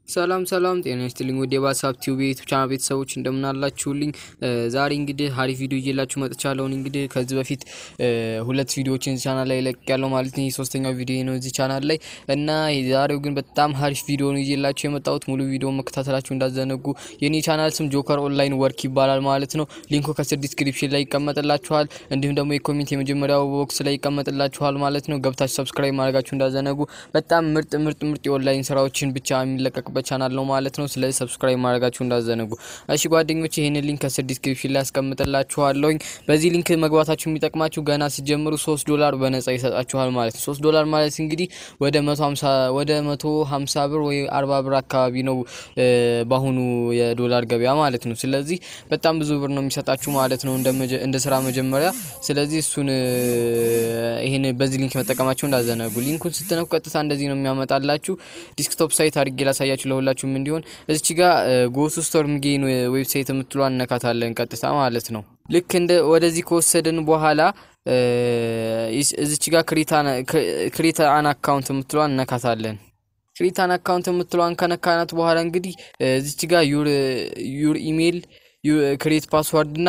ሰላም ሰላም ጤና ይስጥልኝ ወደ ባሳብ ቲዩብ የዩቲዩብ ቻናል ቤተሰቦች እንደምን አላችሁልኝ? ዛሬ እንግዲህ አሪፍ ቪዲዮ ይዤላችሁ መጥቻለሁ። እንግዲህ ከዚህ በፊት ሁለት ቪዲዮዎችን እዚህ ቻናል ላይ ለቅ ያለው ማለት ነው። ሶስተኛው ቪዲዮ ነው እዚህ ቻናል ላይ እና ዛሬው ግን በጣም አሪፍ ቪዲዮ ነው ይዤላችሁ የመጣሁት። ሙሉ ቪዲዮ መከታተላችሁ እንዳዘነጉ። የኔ ቻናል ስም ጆከር ኦንላይን ወርክ ይባላል ማለት ነው። ሊንኩ ከስር ዲስክሪፕሽን ላይ ይቀመጥላችኋል። እንዲሁም ደግሞ የኮሜንት የመጀመሪያው ቦክስ ላይ ይቀመጥላችኋል ማለት ነው። ገብታችሁ ሰብስክራይብ ማድረጋችሁ እንዳዘነጉ። በጣም ምርጥ ምርጥ ምርጥ የኦንላይን ስራዎችን ብቻ የሚለቀቅ የሚለቀቅበት ቻናል ነው ማለት ነው። ስለዚህ ሰብስክራይብ ማድረጋችሁ እንዳዘነጉ። እሺ ጓደኞች ይህንን ሊንክ ከስር ዲስክሪፕሽን ላይ ያስቀምጥላችኋለሁኝ። በዚህ ሊንክ መግባታችሁ የሚጠቅማችሁ ገና ሲጀምሩ ሶስት ዶላር በነጻ ይሰጣችኋል ማለት ነው። ሶስት ዶላር ማለት እንግዲህ ወደ መቶ ሀምሳ ወደ መቶ ሀምሳ ብር ወይ አርባ ብር አካባቢ ነው በአሁኑ የዶላር ገበያ ማለት ነው። ስለዚህ በጣም ብዙ ብር ነው የሚሰጣችሁ ማለት ነው እንደ ስራ መጀመሪያ። ስለዚህ እሱን ይህን በዚህ ሊንክ መጠቀማችሁ እንዳዘነጉ። ሊንኩን ስትነኩ ቀጥታ እንደዚህ ነው የሚያመጣላችሁ። ዲስክቶፕ ሳይት አድርጌ ላሳያችሁ ለሁላችሁም እንዲሆን እዚች ጋር ጎቱ ስቶርም ጌን ዌብሳይት የምትሏ እነካታለን ቀጥታ ማለት ነው። ልክ እንደ ወደዚህ ከወሰድን በኋላ እዚች ጋር ክሪታ አን አካውንት የምትሏ እነካታለን። ክሪታን አካውንት የምትሏን ከነካናት በኋላ እንግዲህ እዚች ጋር ዩር ኢሜይል ክሬት ፓስዋርድ እና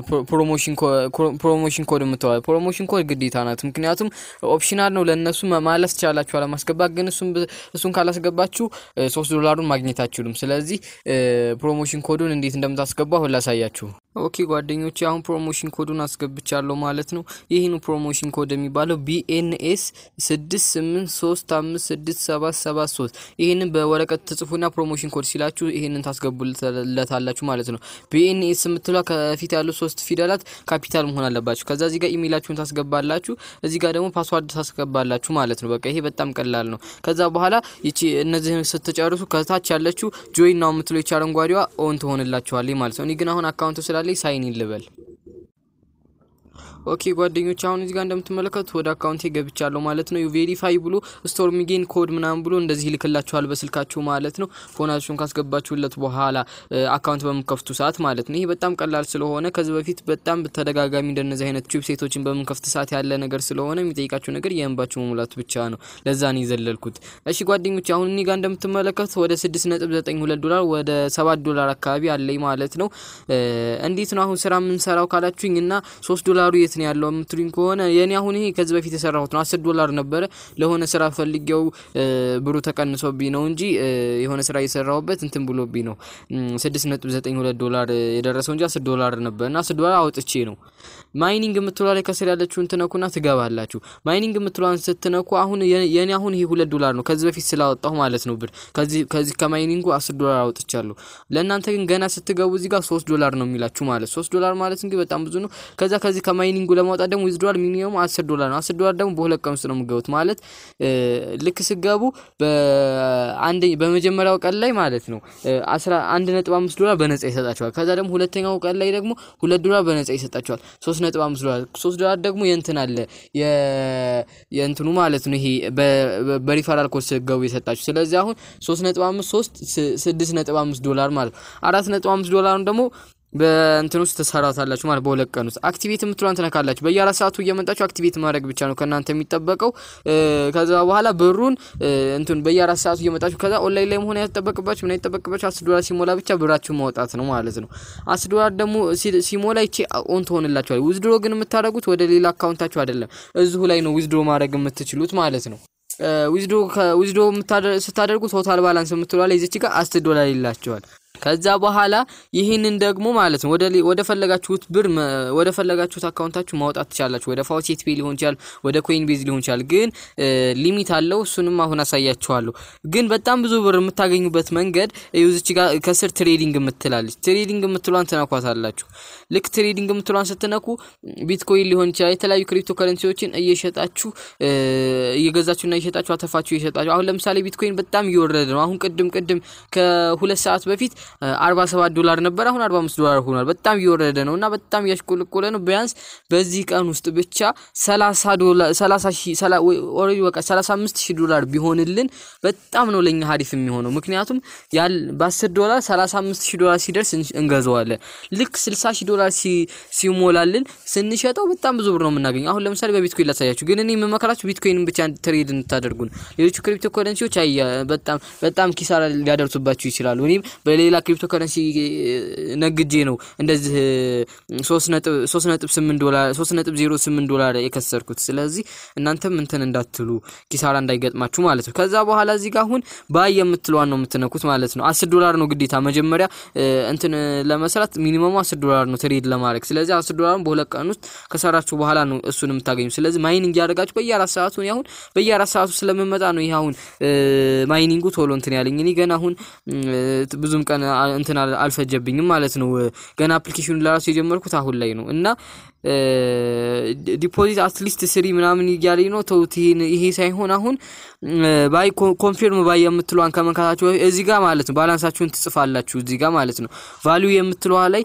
ፕሮሞሽን ኮድ የምትዋል ፕሮሞሽን ኮድ ግዴታ ናት። ምክንያቱም ኦፕሽናል ነው ለእነሱ ማለት ትችላላችሁ አለማስገባት፣ ግን እሱን ካላስገባችሁ ሶስት ዶላሩን ማግኘት አችሉም። ስለዚህ ፕሮሞሽን ኮዱን እንዴት እንደምታስገባ አሁን ላሳያችሁ። ኦኬ ጓደኞቼ አሁን ፕሮሞሽን ኮዱን አስገብቻለሁ ማለት ነው። ይህን ፕሮሞሽን ኮድ የሚባለው ቢኤንኤስ ስድስት ስምንት ሶስት አምስት ስድስት ሰባት ሰባት ሶስት ይህንን በወረቀት ትጽፉና ፕሮሞሽን ኮድ ሲላችሁ ይህንን ታስገቡለታላችሁ ማለት ነው። ቢኤንኤስ የምትሏ ከፊት ያሉ ሶስት ፊደላት ካፒታል መሆን አለባችሁ። ከዛ እዚህ ጋር ኢሜይላችሁን ታስገባላችሁ፣ እዚህ ጋር ደግሞ ፓስዋርድ ታስገባላችሁ ማለት ነው። በቃ ይሄ በጣም ቀላል ነው። ከዛ በኋላ ይቺ እነዚህን ስትጨርሱ ከታች ያለችው ጆይን ነው የምትለው ይቺ አረንጓዴዋ ኦን ትሆንላችኋለች ማለት ነው። እኔ ግን አሁን አካውንቱ ስላለኝ ሳይን ልበል። ኦኬ ጓደኞች አሁን እዚህ ጋር እንደምትመለከቱት ወደ አካውንቴ ገብቻለሁ ማለት ነው። ቬሪፋይ ብሎ ስቶር ሚጌን ኮድ ምናምን ብሎ እንደዚህ ይልክላችኋል በስልካችሁ ማለት ነው። ፎናችሁን ካስገባችሁለት በኋላ አካውንት በምከፍቱ ሰዓት ማለት ነው። ይሄ በጣም ቀላል ስለሆነ ከዚህ በፊት በጣም በተደጋጋሚ እንደነዚህ አይነት ዌብሳይቶችን በምንከፍት ሰዓት ያለ ነገር ስለሆነ የሚጠይቃችሁ ነገር የእንባችሁ መሙላት ብቻ ነው። ለዛ ነው የዘለልኩት። እሺ ጓደኞች አሁን እኔ ጋር እንደምትመለከቱት ወደ 6.92 ዶላር ወደ 7 ዶላር አካባቢ አለኝ ማለት ነው። እንዴት ነው አሁን ስራ የምንሰራው ካላችሁኝ እና 3 ዶላሩ የት ነው ያለው የምትሉኝ ከሆነ የኔ አሁን ይሄ ከዚህ በፊት የሰራሁት ነው። 10 ዶላር ነበረ ለሆነ ስራ ፈልጌው ብሩ ተቀንሶብኝ ነው እንጂ የሆነ ስራ እየሰራሁበት እንትን ብሎብኝ ነው 6.92 ዶላር የደረሰው እንጂ 10 ዶላር ነበር እና 10 ዶላር አውጥቼ ነው። ማይኒንግ የምትሏ ላይ ከስር ያለችውን ትነኩና ትገባላችሁ። ማይኒንግ የምትሏን ስትነኩ አሁን የኔ አሁን ይሄ 2 ዶላር ነው ከዚህ በፊት ስላወጣሁ ማለት ነው ብር ከዚህ ከዚህ ከማይኒንጉ 10 ዶላር አውጥቻለሁ። ለእናንተ ግን ገና ስትገቡ እዚህ ጋር 3 ዶላር ነው የሚላችሁ ማለት 3 ዶላር ማለት እንግዲህ በጣም ብዙ ነው። ከዛ ከዚህ ከማይኒንጉ ለማውጣት ደግሞ ዊዝድሮዋል ሚኒመም 10 ዶላር ነው። 10 ዶላር ደግሞ በሁለት ቀን ውስጥ ነው የምገቡት ማለት ልክ ስገቡ በአንድ በመጀመሪያው ቀን ላይ ማለት ነው 11.5 ዶላር በነጻ ይሰጣቸዋል። ከዛ ደግሞ ሁለተኛው ቀን ላይ ደግሞ 2 ዶላር በነጻ ይሰጣቸዋል። 3.5 ዶላር 3 ዶላር ደግሞ የእንትን አለ የእንትኑ ማለት ነው ይሄ በሪፈራል ኮድ ስገቡ የሰጣችሁ። ስለዚህ አሁን 3.5 3 6.5 ዶላር ማለት 4.5 ዶላሩን ደግሞ በእንትን ውስጥ ትሰራታላችሁ ማለት በሁለት ቀን ውስጥ አክቲቬት የምትሏን ትነካላችሁ። በየአራት ሰዓቱ እየመጣችሁ አክቲቬት ማድረግ ብቻ ነው ከእናንተ የሚጠበቀው። ከዛ በኋላ ብሩን እንትን በየአራት ሰዓቱ እየመጣችሁ ከዛ ኦንላይን ላይ መሆን ያጠበቅባችሁ ምን አይጠበቅባችሁ አስር ዶላር ሲሞላ ብቻ ብራችሁ ማውጣት ነው ማለት ነው። አስር ዶላር ደግሞ ሲሞላ ይቼ ኦን ትሆንላችኋል። ዊዝድሮ ግን የምታደርጉት ወደ ሌላ አካውንታችሁ አይደለም፣ እዚሁ ላይ ነው ዊዝድሮ ማድረግ የምትችሉት ማለት ነው። ዊዝድሮ ዊዝድሮ ስታደርጉ ቶታል ባላንስ የምትሏ ላይ ይዘች ጋር አስር ዶላር ይላቸዋል። ከዛ በኋላ ይህንን ደግሞ ማለት ነው ወደ ወደ ፈለጋችሁት ብር ወደ ፈለጋችሁት አካውንታችሁ ማውጣት ትችላላችሁ። ወደ ፋውሴት ፔ ሊሆን ይችላል፣ ወደ ኮይን ቤዝ ሊሆን ይችላል። ግን ሊሚት አለው። እሱንም አሁን አሳያችኋለሁ። ግን በጣም ብዙ ብር የምታገኙበት መንገድ እዚች ጋር ከስር ትሬዲንግ የምትላለች ትሬዲንግ የምትሏን ትነኳታላችሁ። ልክ ትሬዲንግ የምትሏን ስትነኩ ቢትኮይን ሊሆን ይችላል የተለያዩ ክሪፕቶ ከረንሲዎችን እየሸጣችሁ እየገዛችሁና እየሸጣችሁ አተፋችሁ እየሸጣችሁ አሁን ለምሳሌ ቢትኮይን በጣም እየወረደ ነው። አሁን ቅድም ቅድም ከሁለት ሰዓት በፊት አርባ ሰባት ዶላር ነበር፣ አሁን አርባ አምስት ዶላር ሆኗል። በጣም እየወረደ ነው እና በጣም እያሽቆለቆለ ነው። ቢያንስ በዚህ ቀን ውስጥ ብቻ ሰላሳ ዶላር ሰላሳ ሺህ ኦልሬዲ በቃ ሰላሳ አምስት ሺህ ዶላር ቢሆንልን በጣም ነው ለኛ ሀሪፍ የሚሆነው። ምክንያቱም ያል በአስር ዶላር ሰላሳ አምስት ሺህ ዶላር ሲደርስ እንገዛዋለን። ልክ ስልሳ ሺህ ዶላር ሲሞላልን ስንሸጠው በጣም ብዙ ብር ነው የምናገኘው። አሁን ለምሳሌ በቢትኮይን ላሳያችሁ፣ ግን እኔ የምመከራችሁ ቢትኮይንን ብቻ ትሬድ እንድታደርጉ ነው። ሌሎቹ ክሪፕቶ ከረንሲዎች አይ በጣም በጣም ኪሳራ ሊያደርሱባችሁ ይችላሉ። እኔም በሌላ ክሪፕቶ ከረንሲ ነግጄ ነው እንደዚህ ሶስት ነጥብ ስምንት ዶላር ሶስት ነጥብ ዜሮ ስምንት ዶላር የከሰርኩት። ስለዚህ እናንተም እንትን እንዳትሉ ኪሳራ እንዳይገጥማችሁ ማለት ነው። ከዛ በኋላ እዚህ ጋር አሁን ባይ የምትለዋን ነው የምትነኩት ማለት ነው። አስር ዶላር ነው ግዴታ መጀመሪያ እንትን ለመስራት ሚኒመሙ አስር ዶላር ነው ትሬድ ለማድረግ። ስለዚህ አስር ዶላሩን በሁለት ቀን ውስጥ ከሰራችሁ በኋላ ነው እሱን የምታገኙ። ስለዚህ ማይኒንግ እያደረጋችሁ በየአራት ሰዓቱ አሁን በየአራት ሰዓቱ ስለምመጣ ነው ይህ አሁን ማይኒንጉ ቶሎ እንትን ያለኝ። እኔ ገና አሁን ብዙም ቀን እንትን አልፈጀብኝም ማለት ነው። ገና አፕሊኬሽኑ ለራሱ የጀመርኩት አሁን ላይ ነው እና ዲፖዚት አትሊስት ስሪ ምናምን እያለኝ ነው። ተውት፣ ይሄ ሳይሆን አሁን ባይ ኮንፊርም ባይ የምትለዋን ከመንካታችሁ እዚህ ጋር ማለት ነው ባላንሳችሁን ትጽፋላችሁ እዚህ ጋር ማለት ነው። ቫሊዩ የምትለዋ ላይ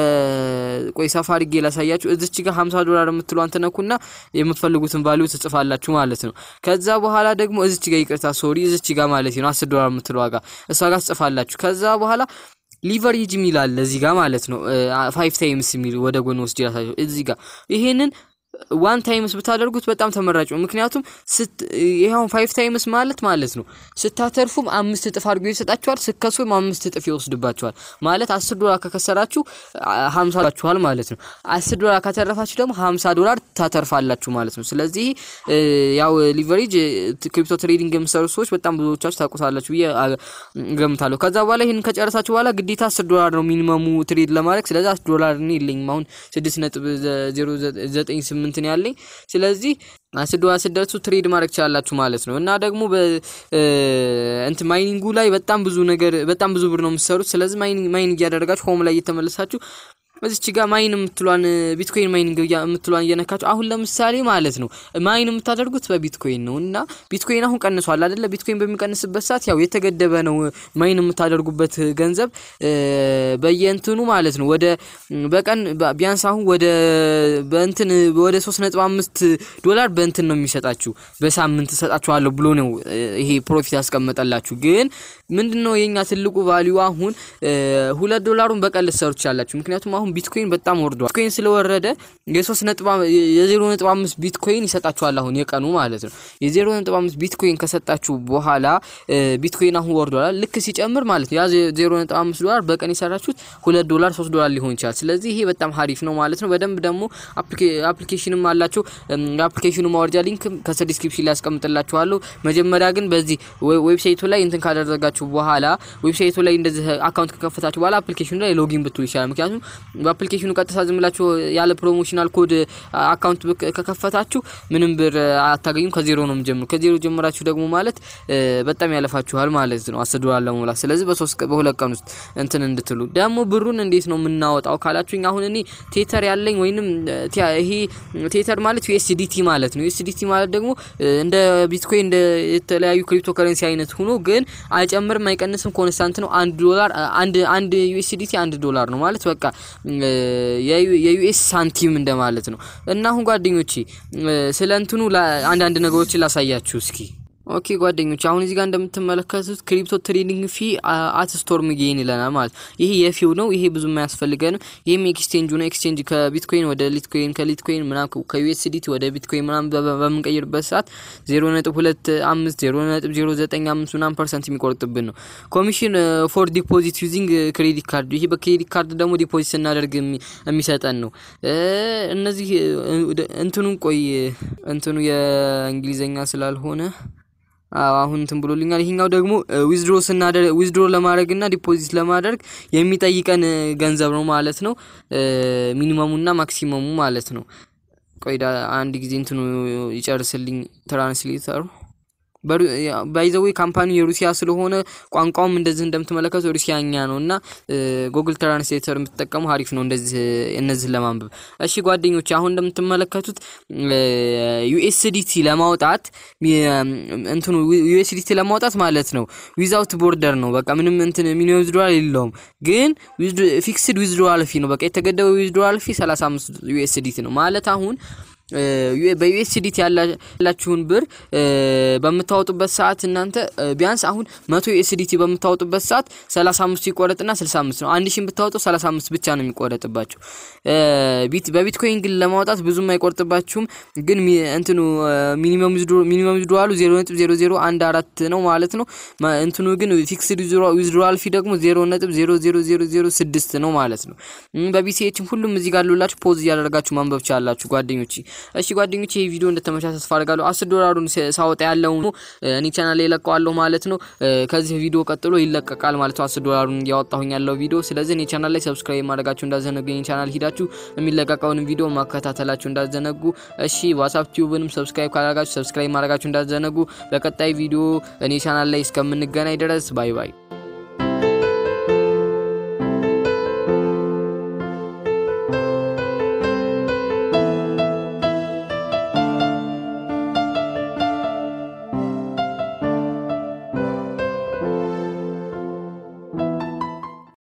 ቆይ ሰፋ አድርጌ ላሳያችሁ። እዚች ጋር 50 ዶላር የምትለዋን ትነኩና የምትፈልጉትን ቫሊዩ ትጽፋላችሁ ማለት ነው። ከዛ በኋላ ደግሞ እዚች ጋር ይቅርታ፣ ሶሪ እዚች ጋር ማለት ነው 10 ዶላር የምትለዋ ጋር እሷ ጋር ትጽፋላችሁ። ከዛ በኋላ ሊቨሬጅ የሚል አለ እዚህ ጋር ማለት ነው። ፋይቭ ታይምስ የሚል ወደ ጎን ወስድ ያሳየው እዚህ ጋር ይሄንን ዋን ታይምስ ብታደርጉት በጣም ተመራጭ ነው። ምክንያቱም ይኸውን ፋይቭ ታይምስ ማለት ማለት ነው ስታተርፉም አምስት እጥፍ አድርጎ ይሰጣችኋል፣ ስከሱም አምስት እጥፍ ይወስድባችኋል። ማለት አስር ዶላር ከከሰራችሁ ሀምሳ ላችኋል ማለት ነው። አስር ዶላር ካተረፋችሁ ደግሞ ሀምሳ ዶላር ታተርፋላችሁ ማለት ነው። ስለዚህ ያው ሊቨሬጅ ክሪፕቶ ትሬዲንግ የምሰሩ ሰዎች በጣም ብዙዎቻችሁ ታውቁታላችሁ ብዬ ገምታለሁ። ከዛ በኋላ ይህን ከጨረሳችሁ በኋላ ግዴታ አስር ዶላር ነው ሚኒመሙ ትሬድ ለማድረግ። ስለዚህ አስር ዶላር እኔ የለኝም አሁን ስድስት ነጥብ ዜሮ ዘጠኝ ስምንት እንትን ያለኝ ስለዚህ አስር ዶላር ስደርሱ ትሬድ ማድረግ ትችላላችሁ ማለት ነው። እና ደግሞ እንትን ማይኒንጉ ላይ በጣም ብዙ ነገር በጣም ብዙ ብር ነው የምትሰሩት። ስለዚህ ማይኒንግ እያደረጋችሁ ሆም ላይ እየተመለሳችሁ እዚች ጋር ማይን የምትሏን ቢትኮይን ማይኒንግ የምትሏን እየነካችሁ አሁን ለምሳሌ ማለት ነው ማይን የምታደርጉት በቢትኮይን ነው እና ቢትኮይን አሁን ቀንሷል አይደለ? ቢትኮይን በሚቀንስበት ሰዓት ያው የተገደበ ነው ማይን የምታደርጉበት ገንዘብ በየእንትኑ ማለት ነው። ወደ በቀን ቢያንስ አሁን ወደ በእንትን ወደ ሶስት ነጥብ አምስት ዶላር በእንትን ነው የሚሰጣችሁ በሳምንት እሰጣችኋለሁ ብሎ ነው ይሄ ፕሮፊት ያስቀመጠላችሁ። ግን ምንድን ነው የኛ ትልቁ ቫሊዩ አሁን ሁለት ዶላሩን በቀን ልትሰሩ ትችላላችሁ። ምክንያቱም አሁን ቢትኮይን በጣም ወርዷል። ቢትኮይን ስለወረደ የሶስት ነጥብ የዜሮ ነጥብ አምስት ቢትኮይን ይሰጣችኋል አሁን የቀኑ ማለት ነው። የዜሮ ነጥብ አምስት ቢትኮይን ከሰጣችሁ በኋላ ቢትኮይን አሁን ወርዷል። ልክ ሲጨምር ማለት ነው ያ ዜሮ ነጥብ አምስት ዶላር በቀን የሰራችሁት ሁለት ዶላር ሶስት ዶላር ሊሆን ይችላል። ስለዚህ ይሄ በጣም ሀሪፍ ነው ማለት ነው። በደንብ ደግሞ አፕሊኬሽንም አላቸው። የአፕሊኬሽኑ ማወርጃ ሊንክ ከስር ዲስክሪፕሽን ላይ ያስቀምጥላችኋለሁ። መጀመሪያ ግን በዚህ ዌብሳይቱ ላይ እንትን ካደረጋችሁ በኋላ ዌብሳይቱ ላይ እንደዚህ አካውንት ከከፈታችሁ በኋላ አፕሊኬሽኑ ላይ ሎጊን ብትሉ ይሻላል። ምክንያቱም በአፕሊኬሽኑ ቀጥታ ዝም ብላችሁ ያለ ፕሮሞሽናል ኮድ አካውንት ከከፈታችሁ ምንም ብር አታገኙም። ከዜሮ ነው የምጀምሩ። ከዜሮ ጀምራችሁ ደግሞ ማለት በጣም ያለፋችኋል ማለት ነው አስር ዶላር ለመሙላት። ስለዚህ በሶስት በሁለት ቀን ውስጥ እንትን እንድትሉ ደግሞ ብሩን እንዴት ነው የምናወጣው ካላችሁኝ፣ አሁን እኔ ቴተር ያለኝ ወይንም ይሄ ቴተር ማለት ዩኤስዲቲ ማለት ነው። ዩኤስዲቲ ማለት ደግሞ እንደ ቢትኮይን እንደ የተለያዩ ክሪፕቶ ከረንሲ አይነት ሆኖ ግን አይጨምርም አይቀንስም፣ ኮንስታንት ነው። አንድ ዶላር አንድ አንድ ዩኤስዲቲ አንድ ዶላር ነው ማለት በቃ የዩኤስ ሳንቲም እንደማለት ነው። እና አሁን ጓደኞቼ ስለ እንትኑ አንዳንድ ነገሮችን ላሳያችሁ እስኪ። ኦኬ ጓደኞች አሁን እዚህ ጋር እንደምትመለከቱት ክሪፕቶ ትሬዲንግ ፊ አት ስቶርም ጌን ይለናል ማለት ይሄ የፊው ነው። ይሄ ብዙ አያስፈልገንም። ይህም ኤክስቼንጁ ነው። ኤክስቼንጅ ከቢትኮይን ወደ ሊትኮይን ከሊትኮይን ምናምን ከዩኤስዲቲ ወደ ቢትኮይን ምናምን በምንቀይርበት ሰዓት ዜሮ ነጥብ ሁለት አምስት ዜሮ ነጥብ ዜሮ ዘጠኝ አምስት ምናምን ፐርሰንት የሚቆርጥብን ነው። ኮሚሽን ፎር ዲፖዚት ዩዚንግ ክሬዲት ካርድ ይሄ በክሬዲት ካርድ ደግሞ ዲፖዚት ስናደርግ የሚሰጠን ነው። እነዚህ እንትኑን ቆይ እንትኑ የእንግሊዝኛ ስላልሆነ አሁን እንትን ብሎልኛል። ይሄኛው ደግሞ ዊዝድሮ ስናደርግ ዊዝድሮ ለማድረግ እና ዲፖዚት ለማድረግ የሚጠይቀን ገንዘብ ነው ማለት ነው። ሚኒመሙና ማክሲመሙ ማለት ነው። ቆይ አንድ ጊዜ እንትኑ ይጨርስልኝ ትራንስሌተሩ ባይዘዌ ካምፓኒው የሩሲያ ስለሆነ ቋንቋውም እንደዚህ እንደምትመለከቱ ሩሲያኛ ነው እና ጉግል ትራንስሌተር የምትጠቀሙ አሪፍ ነው እንደዚህ እነዚህን ለማንበብ። እሺ ጓደኞች አሁን እንደምትመለከቱት ዩኤስዲቲ ለማውጣት እንትኑ ዩኤስዲቲ ለማውጣት ማለት ነው ዊዛውት ቦርደር ነው። በቃ ምንም እንትን ሚኒመም ዊዝድሮዋል የለውም፣ ግን ፊክስድ ዊዝድሮዋል ፊ ነው። በቃ የተገደበ ዊዝድሮዋል ፊ 35 ዩኤስዲቲ ነው ማለት አሁን በዩኤስዲቲ ያላችሁን ብር በምታወጡበት ሰዓት እናንተ ቢያንስ አሁን መቶ ዩኤስዲቲ በምታወጡበት ሰዓት 35 ይቆረጥና 65 ነው። አንድ ሺን ብታወጡ 35 ብቻ ነው የሚቆረጥባችሁ። በቢትኮይን ግን ለማውጣት ብዙም አይቆርጥባችሁም። ግን እንትኑ ሚኒመም ዊዝድሮዋሉ 0.0014 ነው ማለት ነው። እንትኑ ግን ፊክስድ ዊዝድሮዋል ፊ ደግሞ 0.00006 ነው ማለት ነው። በቢሲኤችም ሁሉም እዚህ ጋር ሉላችሁ ፖዝ እያደረጋችሁ ማንበብ ቻላችሁ ጓደኞች። እሺ ጓደኞች ይህ ቪዲዮ እንደተመቻ ተስፋ አድርጋለሁ። አስር ዶላሩን ሳወጣ ያለው እኔ ቻናል ላይ ይለቀዋለሁ ማለት ነው። ከዚህ ቪዲዮ ቀጥሎ ይለቀቃል ማለት ነው። አስር ዶላሩን እያወጣሁኝ ያለው ቪዲዮ። ስለዚህ እኔ ቻናል ላይ ሰብስክራይብ ማድረጋችሁ እንዳዘነጉ፣ የኔ ቻናል ሂዳችሁ የሚለቀቀውን ቪዲዮ ማከታተላችሁ እንዳዘነጉ። እሺ ዋትስአፕ ቲዩብንም ሰብስክራይብ ካላረጋችሁ ሰብስክራይብ ማድረጋችሁ እንዳዘነጉ። በቀጣይ ቪዲዮ እኔ ቻናል ላይ እስከምንገናኝ ድረስ ባይ ባይ።